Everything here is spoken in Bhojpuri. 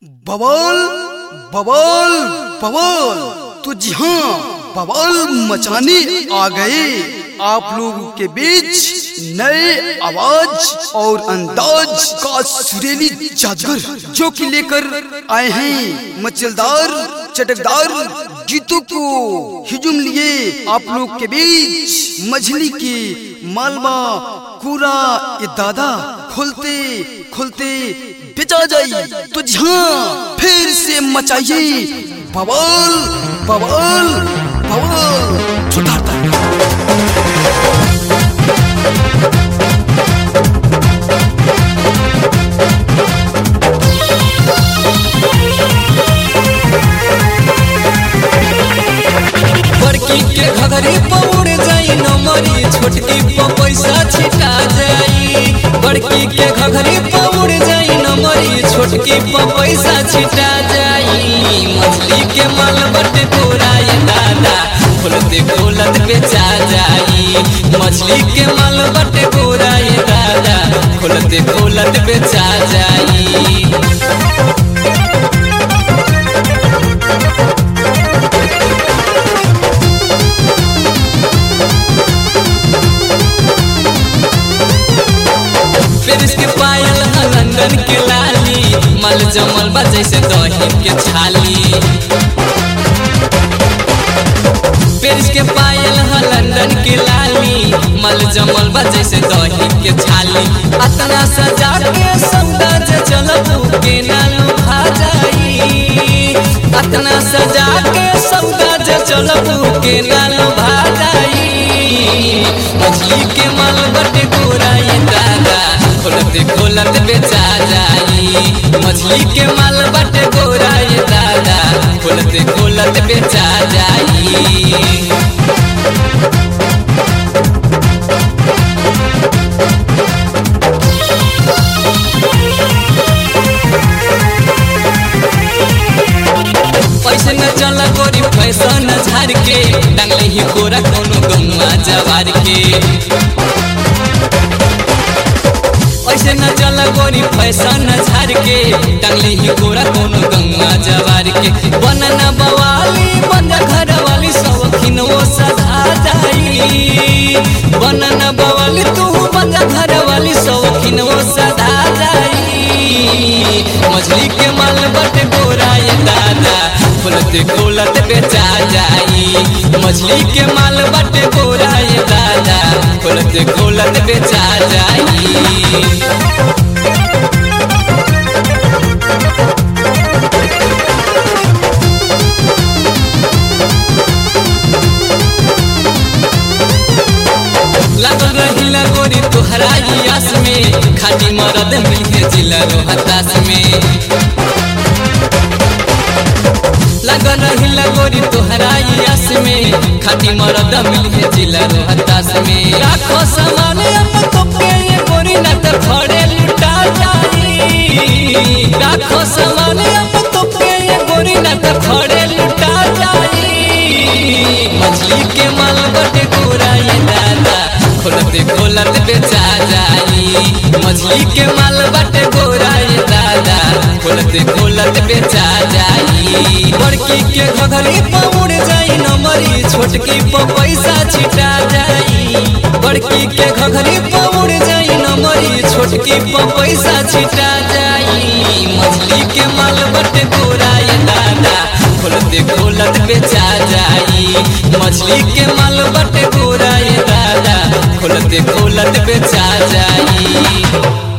बवाल बवाल बवाल तो जी हाँ बवाल मचाने आ गए आप लोगों के बीच नए आवाज और अंदाज का सुरीली जादगर जो कि लेकर आए हैं मचलदार चटकदार गीतों को हिजुम लिए आप लोग के बीच मछली की मालवा पूरा ये दादा खोलते खोलते बेचा जाई तो हाँ फिर से मचाइए बवाल बवाल बवाल छुटाता बड़की के घघरी पौड़ जाई नमरी छोटकी प पैसा छिटा जाई बड़की के घघरी पौड़ जाई नमरी छोटकी प पैसा छिटा जाई मछली के माल बटे तोरा ये दादा खोलते खोलत बेचा जाई मछली के माल बटे तोरा ये दादा खोलते खोलत बेचा जाई पेरिस के पायल ह लंदन के लाली मल जमल बा जैसे दही के छाली पेरिस के पायल ह लंदन के लाली मल जमल बा जैसे दही के छाली अतना सजा के सौदा जे चलब के नालू खा जाई अतना सजा के सौदा जे चलब के नालू भा जाई मछली के माल बटे गोरा ये दादा खोलते खोलत बेचा जाई मछली के माल बटे गोरा ये दादा खोलते खोलत बेचा जाई पैसे न चला गोरी पैसा न झार के डांगले ही गोरा कोनो गौवा जवार के ऐसे न चला गोरी पैसा न झार के डांगले ही गोरा कोनो गौवा जवार के बनना बवाली बंजा घर वाली सौखिन वो सधा जाई बनना बवाली तू बंजा घर वाली सौखिन वो सधा जाई मछली के माल बटे गोरा ये दादा खोलते खोलत बेचा जाई मछली के माल बटे गोरा ये दादा खोलते खोलत बेचा जाई लागल रहिला गोरी तोहरा आस में खाटी मरद मिलके जिला रोहतास में लागल रहिला गोरी तोहरा आस में खाटी मरद मिलके जिला रोहतास में राखो सामान अपन तोके ये गोरी न त खड़े लुटा जाई राखो सामान अपन तोके ये गोरी न त खड़े लुटा जाई मछली के माल बटे गोरा ये दादा खोलते खोलत बेचा जाई मछली के माल बटे गोरा ये दादा खोलते खोलत बेचा जाई बड़की के घघरी पौड़ जाई नमरी छोटकी प पैसा छिटा जाई बड़की के घघरी पौड़ जाई नमरी छोटकी प पैसा छिटा जाई मछली के माल बटे गोरा ये दादा खोलते खोलत बेचा जाई मछली के माल बटे गोरा ये दादा खोलते खोलत बेचा जाई